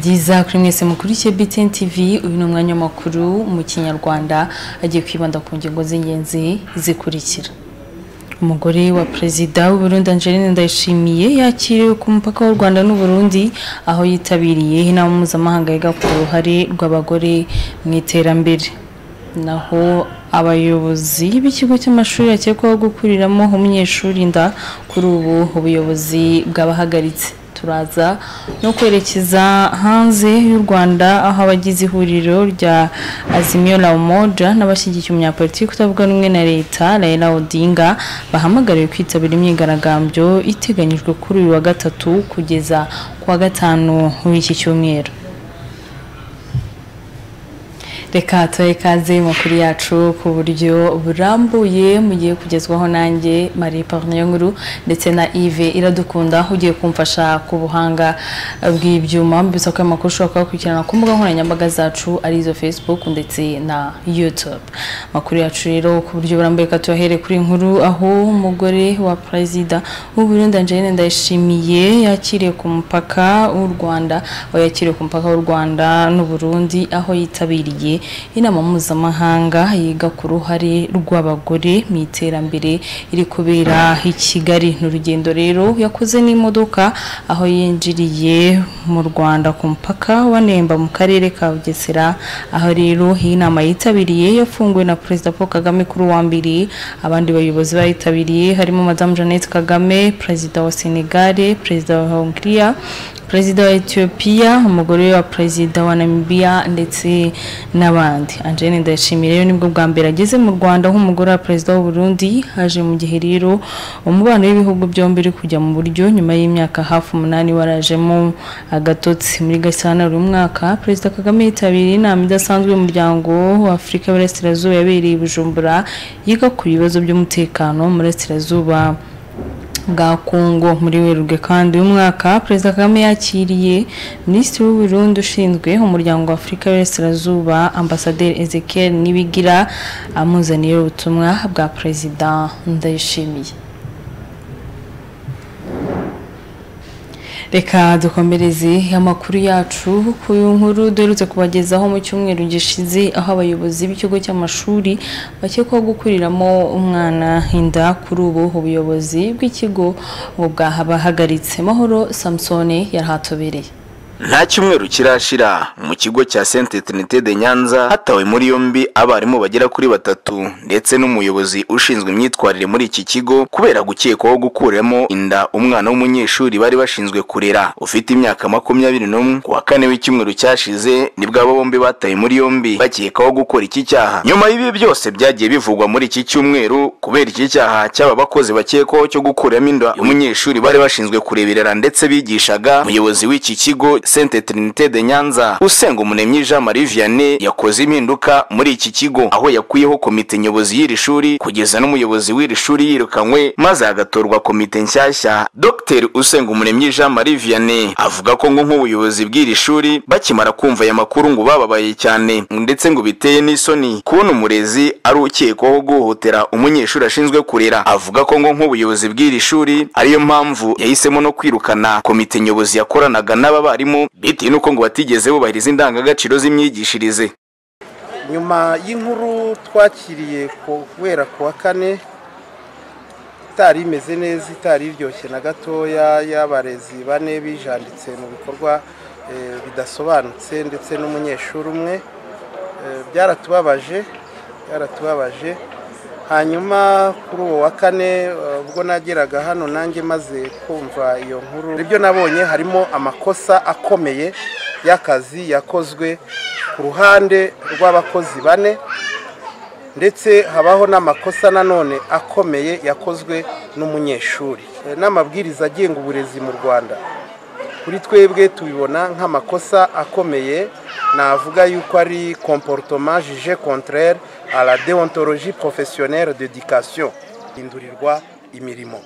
byiza kuri mwese mukurikiye BTN TV uyu ni umwanya w'amakuru mu kinyarwanda agiye kwibanda ku ngingo z'ingenzi zikurikira umugore wa perezida w'uburundi angeline ndayishimiye yakiriwe ku mupaka w'u rwanda n'uburundi aho yitabiriye inama mpuzamahanga yiga ku ruhare rw'abagore mu iterambere naho abayobozi b'ikigo cy'amashuri yakekwaho gukuriramo umunyeshuri inda kuri ubu ubuyobozi bwabahagaritse turaza no kwerekeza hanze y'u rwanda aho abagize ihuriro rya azimio la umoja n'abashyigikiye umunyapolitiki utavuga rumwe na leta raila odinga bahamagariwe kwitabira imyigaragambyo iteganyijwe kuri uyu wa gatatu kugeza ku wa gatanu w'iki cyumweru reka tuhe ikaze makuru yacu ku buryo burambuye mugiye kugezwaho nanjye marie parniyo nkuru ndetse na ive iradukunda ugiye kumfasha ku buhanga bw'ibyuma mbibutsa ko ayo makuru ushobora kuyakurikirana ku mbuga nkoranyambaga zacu arizo facebook ndetse na youtube amakuru yacu rero ku buryo burambuye reka tuyahere kuri nkuru aho umugore wa perezida w'uburundi angeline ndayishimiye yakiriye ku mupaka w'u rwanda aho yakiriwe ku mupaka w'u rwanda n'uburundi aho yitabiriye inama mpuzamahanga yiga ku ruhare rw'abagore mu iterambere iri kubera i kigali ni urugendo rero yakoze n'imodoka aho yinjiriye mu rwanda ku mupaka wanemba mu karere ka bugesera aho rero iyi nama yitabiriye yafunguwe na perezida paul kagame kuri uwa mbiri abandi bayobozi bayitabiriye harimo madamu jeannette kagame perezida wa senegare perezida wa hongiriya perezida wa etiyopiya umugore wa perezida wa namibia ndetse n'abandi angene ndayishimiye rero nibwo bwa mbere ageze mu rwanda nk'umugore wa perezida w'uburundi haje mu gihe rero umubano w'ibihugu byombi uri kujya mu buryo nyuma y'imyaka hafi umunani warajemo agatotsi muri gashyantare uyu mwaka perezida kagame yitabiriye inama idasanzwe y'umuryango wa afurika y'uburasirazuba yabereye i bujumbura yiga ku bibazo by'umutekano mu burasirazuba bwa kongo muri werurwe kandi uyu mwaka perezida kagame yakiriye minisitiri w'uburundi ushinzwe umuryango wa afurika y'uburasirazuba ambasaderi ezekiel nibigira amuzaniye ubutumwa bwa perezida ndayishimiye reka dukomereze amakuru yacu ku nkuru duherutse kubagezaho mu cyumweru gishize aho abayobozi b'ikigo cy'amashuri bakekwaho gukuriramo umwana inda kuri ubu ubuyobozi bw'ikigo bwahagaritse mahoro samusone yarahatobereye nta cyumweru kirashira mu kigo cya sente trinite de nyanza hatawe muri yombi abarimu bagera kuri batatu ndetse n'umuyobozi ushinzwe imyitwarire muri iki kigo kubera gukekwaho gukuramo inda umwana w'umunyeshuri bari bashinzwe kurera ufite imyaka makumyabiri n'umwe ku wa kane w'icyumweru cyashize nibwo abo bombi batawe muri yombi bakekwaho gukora iki cyaha nyuma y'ibi byose byagiye bivugwa muri iki cyumweru kubera iki cyaha cy'aba bakozi bakekwaho cyo gukuramo inda umunyeshuri bari bashinzwe kureberera ndetse bigishaga umuyobozi w'iki kigo Sainte Trinité de Nyanza usenga umunemi Jean Marie Vianney yakoze impinduka muri iki kigo aho yakuyeho komite nyobozi y'iri shuri kugeza n'umuyobozi w'iri shuri yirukanywe maze hagatorwa komite nshyashya Dr usenga umunemi Jean Marie Vianney avuga ko ngo nk'ubuyobozi bw'iri shuri bakimara kumva aya makuru ngo bababaye cyane ndetse ngo biteye n'isoni kubona umurezi ari ukekwaho guhohotera umunyeshuri ashinzwe kurera avuga ko ngo nk'ubuyobozi bw'iri shuri ariyo mpamvu yahisemo no kwirukana komite nyobozi yakoranaga n'aba barimu bitewe n'uko ngo batigeze bubahiriza indangagaciro z'imyigishirize nyuma y'inkuru twakiriye kubera ku wa kane itari imeze neza itari iryoshye na gatoya y'abarezi bane bijanditse mu bikorwa bidasobanutse ndetse n'umunyeshuri umwe byaratubabaje byaratubabaje hanyuma kuri uwo wa kane ubwo nageraga hano nanjye maze kumva iyo nkuru ibyo nabonye harimo amakosa akomeye y'akazi yakozwe ku ruhande rw'abakozi bane ndetse habaho n'amakosa nanone akomeye yakozwe n'umunyeshuri n'amabwiriza agenga uburezi mu rwanda kuri twebwe tubibona nk'amakosa akomeye navuga yuko ari komporutoma jije contraire à la deontologie professionnelle d'education hindurirwa imirimo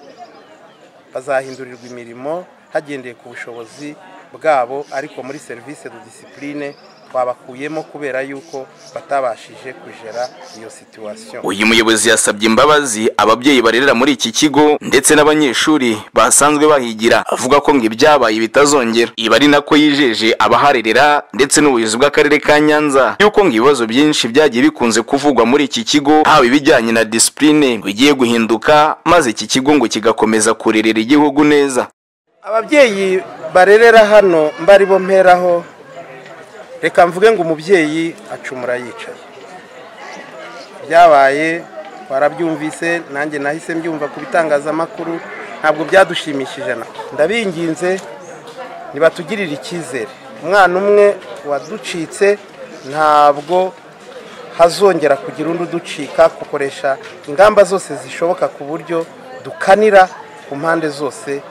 bazahindurirwa imirimo hagendeye ku bushobozi bwabo ariko muri serivisi de disipurine twabakuyemo kubera yuko batabashije kugera iyo situwasiyo uyu muyobozi yasabye imbabazi ababyeyi barerera muri iki kigo ndetse n'abanyeshuri basanzwe bahigira avuga ko ngo ibyabaye bitazongera iba ari nako yijeje abaharerera ndetse n'ubuyobozi bw'akarere ka nyanza yuko ngo ibibazo byinshi byagiye bikunze kuvugwa muri iki kigo haba ibijyanye na disipurine bigiye guhinduka maze iki kigo ngo kigakomeza kurerera igihugu neza ababyeyi barerera hano mbari bo mperaho reka mvuge ngo umubyeyi acumura yicaye byabaye twarabyumvise nanjye nahise mbyumva ku bitangazamakuru ntabwo byadushimishije na ndabinginze ntibatugirire icyizere umwana umwe waducitse ntabwo hazongera kugira undi uducika gukoresha ingamba zose zishoboka ku buryo dukanira ku mpande zose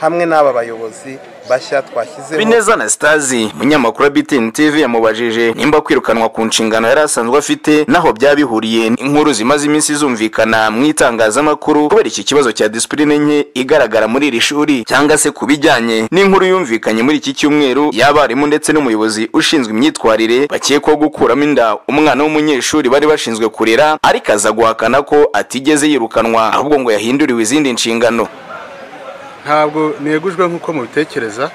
hamwe n'aba bayobozi bashya twashyizeho bineza na sitazi munyamakuru wa bitini tv yamubajije nimba kwirukanwa ku nshingano yari asanzwe afite naho byaba bihuriye n'inkuru zimaze iminsi zumvikana mu itangazamakuru kubera iki kibazo cya disipurine nke igaragara muri iri shuri cyangwa se ku bijyanye n'inkuru yumvikanye muri iki cyumweru y'abarimu ndetse n'umuyobozi ushinzwe imyitwarire bakekwaho gukuramo inda umwana w'umunyeshuri bari bashinzwe kurera ariko aza guhakana ko atigeze yirukanwa ahubwo ngo yahinduriwe izindi nshingano ntabwo negujwe nk'uko mubitekereza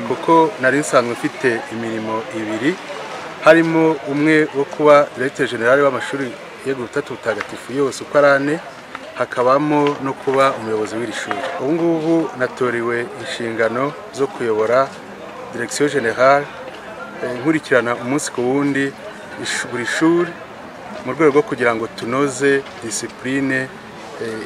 kuko nari nsanzwe mfite imirimo ibiri harimo umwe wo kuba direkite generale w'amashuri yego butatu butagatifu yose uko ari ane hakabamo no kuba umuyobozi w'iri shuri ubu ngubu natoriwe inshingano zo kuyobora direkisiyo generale nkurikirana umunsi ku wundi buri shuri mu rwego rwo kugira ngo tunoze disipurine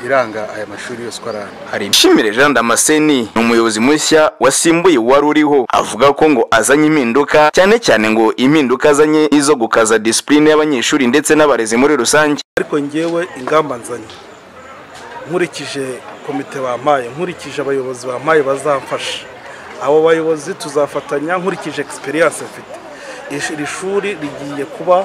iranga aya mashuri yose uko ari ane ishimire jean damascene ni umuyobozi mushya wasimbuye uwari uriho avuga ko ngo azanye impinduka cyane cyane ngo impinduka azanye izo gukaza disipurine y'abanyeshuri ndetse n'abarezi muri rusange ariko ngewe ingamba nzanye nkurikije komite bampaye nkurikije abayobozi bampaye bazamfasha abo bayobozi tuzafatanya nkurikije egisperiyanse mfite iri shuri rigiye kuba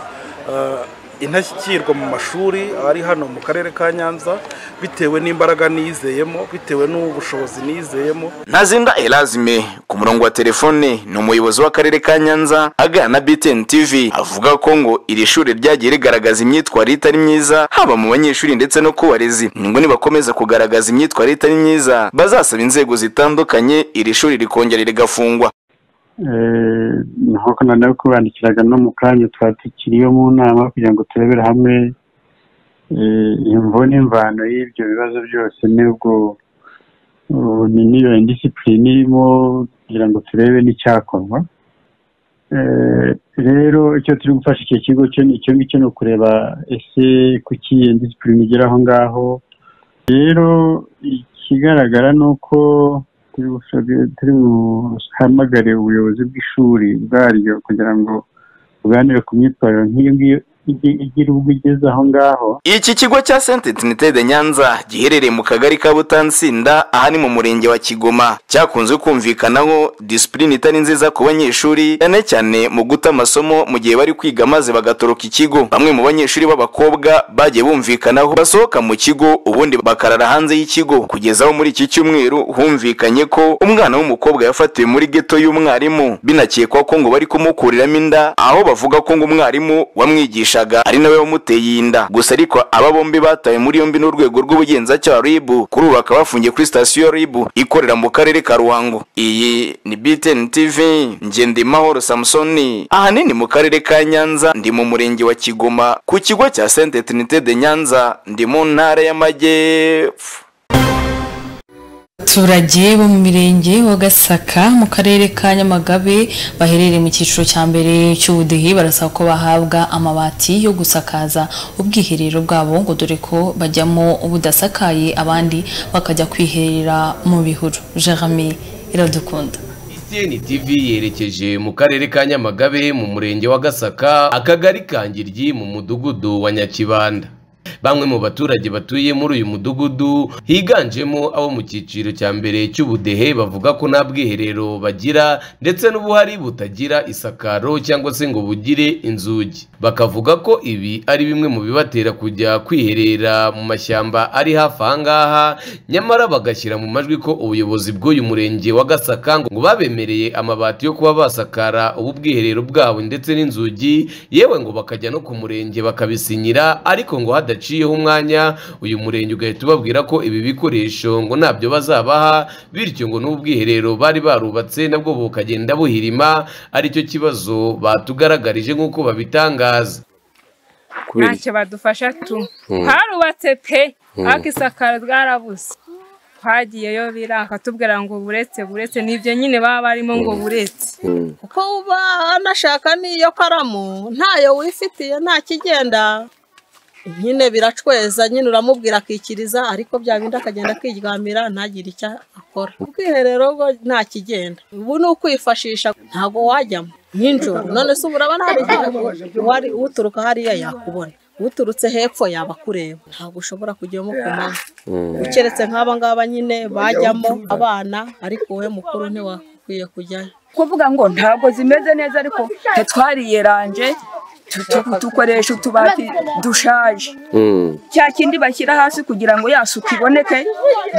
intashyikirwa mu mashuri ari hano mu karere ka nyanza bitewe n'imbaraga nizeyemo bitewe n'ubushobozi nizeyemo ntazinda erazime ku murongo wa telefone ni umuyobozi w'akarere ka nyanza agana na btn tv avuga ko ngo iri shuri ryagiye rigaragaza imyitwarire itari myiza haba mu banyeshuri ndetse no ku barezi ngo nibakomeza kugaragaza imyitwarire itari myiza bazasaba inzego zitandukanye iri shuri rikongera rigafungwa nk'uko noneho kubandikiraga no mu kanya twari tukiriyo mu nama kugira ngo turebere hamwe imvo n'imvano y'ibyo bibazo byose n'ubwo n'iyo indisipurine irimo kugira ngo turebe n'icyakorwa rero icyo turi gufasha icyo kigo cyo ni icyo ngicyo ni ukureba ese kuki iyo indisipurine igera aho ngaho rero ikigaragara ni uko turi buhamagare ubuyobozi bw'ishuri bwaryo kugira ngo buganire ku myitwarire nk'iyo ngiyo igira ubwo igeze aho ngaho iki kigo cya senti tinite de nyanza giherereye mu kagari ka butansinda aha ni mu murenge wa kigoma cyakunze kumvikanaho disipurine itari nziza ku banyeshuri cyane cyane mu guta amasomo mu gihe bari kwiga maze bagatoroka ikigo bamwe mu banyeshuri b'abakobwa bagiye bumvikanaho basohoka mu kigo ubundi bakarara hanze y'ikigo kugeza aho muri iki cyumweru humvikanye ko umwana w'umukobwa yafatiwe muri geto y'umwarimu binakekwa ko ngo bari kumukuriramo inda aho bavuga ko ngo umwarimu wamwigishaga ari nawe wamuteye inda gusa ariko aba bombi batawe muri yombi n'urwego rw'ubugenzacyaha RIB kuri ubu bakaba bafungiye kuri sitasiyo RIB ikorera mu karere ka Ruhango iyi ni BTN TV Ngendimahoro Samsoni ahanini mu karere ka Nyanza ndi mu murenge wa Kigoma ku kigo cya Sainte Trinité de Nyanza ndi mu ntara y'Amajyepfo abaturage bo mu mirenge wa gasaka mu karere ka nyamagabe baherereye mu cyiciro cya mbere cy'ubudehe barasaba ko bahabwa amabati yo gusakaza ubwiherero bwabo ngo dore ko bajyamo budasakaye abandi bakajya kwiherera mu bihuru jerame iradukunda BTN TV yerekeje mu karere ka Nyamagabe mu murenge wa Gasaka akagari ka Ngiryi mu mudugudu wa Nyakibanda bamwe mu baturage batuye muri uyu mudugudu higanjemo abo mu cyiciro cya mbere cy'ubudehe bavuga ko nta bwiherero bagira ndetse n'ubuhari butagira isakaro cyangwa se ngo bugire inzugi bakavuga ko ibi ari bimwe mu bibatera kujya kwiherera mu mashyamba ari hafi aha ngaha nyamara bagashyira mu majwi ko ubuyobozi bw'uyu murenge wa gasaka ngo babemereye amabati yo kuba basakara ubu bwiherero bwabo ndetse n'inzugi yewe ngo bakajya no ku murenge bakabisinyira ariko ngo hada badaciyeho umwanya uyu murenge ugahita ubabwira ko ibi bikoresho ngo ntabyo bazabaha bityo ngo n'ubwiherero bari barubatse nabwo bukagenda buhirima aricyo kibazo batugaragarije nk'uko babitangaza ntacyo badufasha tu harubatse pe ariko isakaro ryarabuze twagiyeyo biranga tubwira ngo buretse buretse n'ibyo nyine baba barimo ngo buretse kuko uba anashaka n'iyo karamu ntayo wifitiye nta kigenda nyine biracweza nyine uramubwira akikiriza ariko bya bindi akagenda akiryamira ntagire icyo akora ubwiherero bwo nta kigenda ubu ni ukwifashisha ntabwo wajyamo nk'injoro none se urabona hari igihe uturuka hariya yakubona uturutse hepfo yaba akureba ntabwo ushobora kujyamo ku manywa ukeretse nk'aba ngaba nyine bajyamo abana ariko wowe mukuru ntiwakwiye kujyayo kuvuga ngo ntabwo zimeze neza ariko tetwariyeranje dukoresha utubati dushaje cya kindi bashyira hasi kugira ngo ya suku iboneke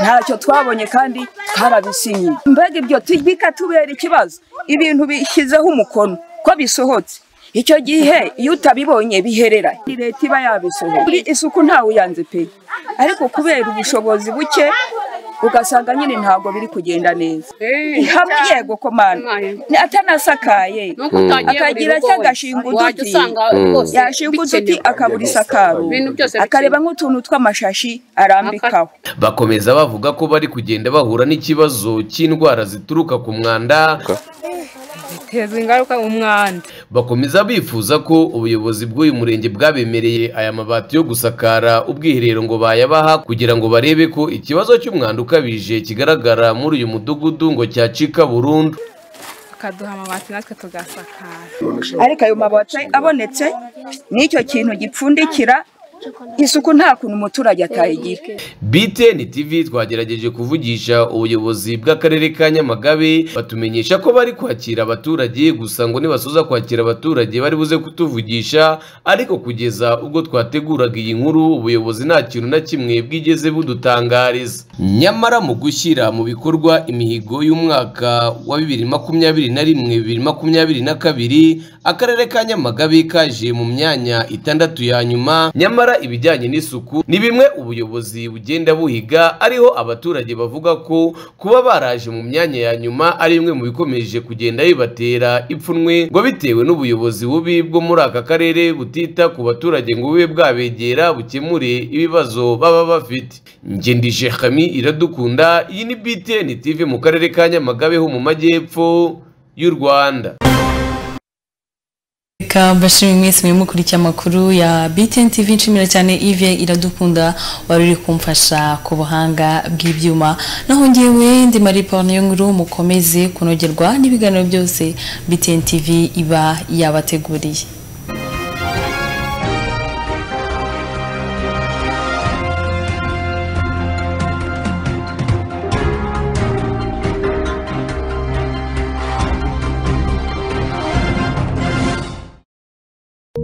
ntacyo twabonye kandi twarabisinyiye mbega ibyo tubika tubera ikibazo ibintu bishyizeho umukono ko bisohotse icyo gihe iyo utabibonye biherera ni leta iba yabisohoye kuri isuku ntawe uyanze pe ariko kubera ubushobozi buke ugasanga nyine ntabwo biri kugenda neza ihamwe yego komanda atanasakaye akagira cy'agashinga uduti yashinga uduti akabura isakaro akareba nk'utuntu tw'amashashi arambikaho bakomeza bavuga ko bari kugenda bahura n'ikibazo cy'indwara zituruka ku mwanda biteza ingaruka umwanda bakomeza bifuza ko ubuyobozi bw'uyu murenge bwabemereye aya mabati yo gusakara ubwiherero ngo bayabaha kugira ngo barebe ko ikibazo cy'umwanda ukabije kigaragara muri uyu mudugudu ngo cyacika burundu bakaduha amabati natwe tugasakara ariko ayo mabati abonetse n'icyo kintu gipfundikira isuku nta kuntu umuturage atayigira BTN TV twagerageje kuvugisha ubuyobozi bw'akarere ka Nyamagabe batumenyesha ko bari kwakira abaturage gusa ngo nibasoza kwakira abaturage bari buze kutuvugisha ariko kugeza ubwo twateguraga iyi nkuru ubuyobozi nta kintu na kimwe bwigeze budutangariza nyamara mu gushyira mu bikorwa imihigo y'umwaka wa bibiri makumyabiri na rimwe bibiri makumyabiri na kabiri akarere ka Nyamagabe kaje mu myanya itandatu ya nyuma nyamara ibijyanye n'isuku ni bimwe ubuyobozi bugenda buhiga ariho abaturage bavuga ko kuba baraje mu myanya ya nyuma ari bimwe mu bikomeje kugenda bibatera ipfunwe ngo bitewe n'ubuyobozi bubi bwo muri aka karere butita ku baturage ngo bube bwabegera bukemure ibibazo baba bafite ngendije hami iradukunda iyi ni btn tv mu karere ka nyamagabe ho mu majyepfo y'u rwanda reka mbashimire mwese muri mukurikiye amakuru ya BTN TV nshimira cyane Yves iradukunda wari uri kumfasha ku buhanga bw'ibyuma naho ngewe ndi Marie Paul Nyunguru mukomeze kunogerwa n'ibiganiro byose BTN TV iba yabateguriye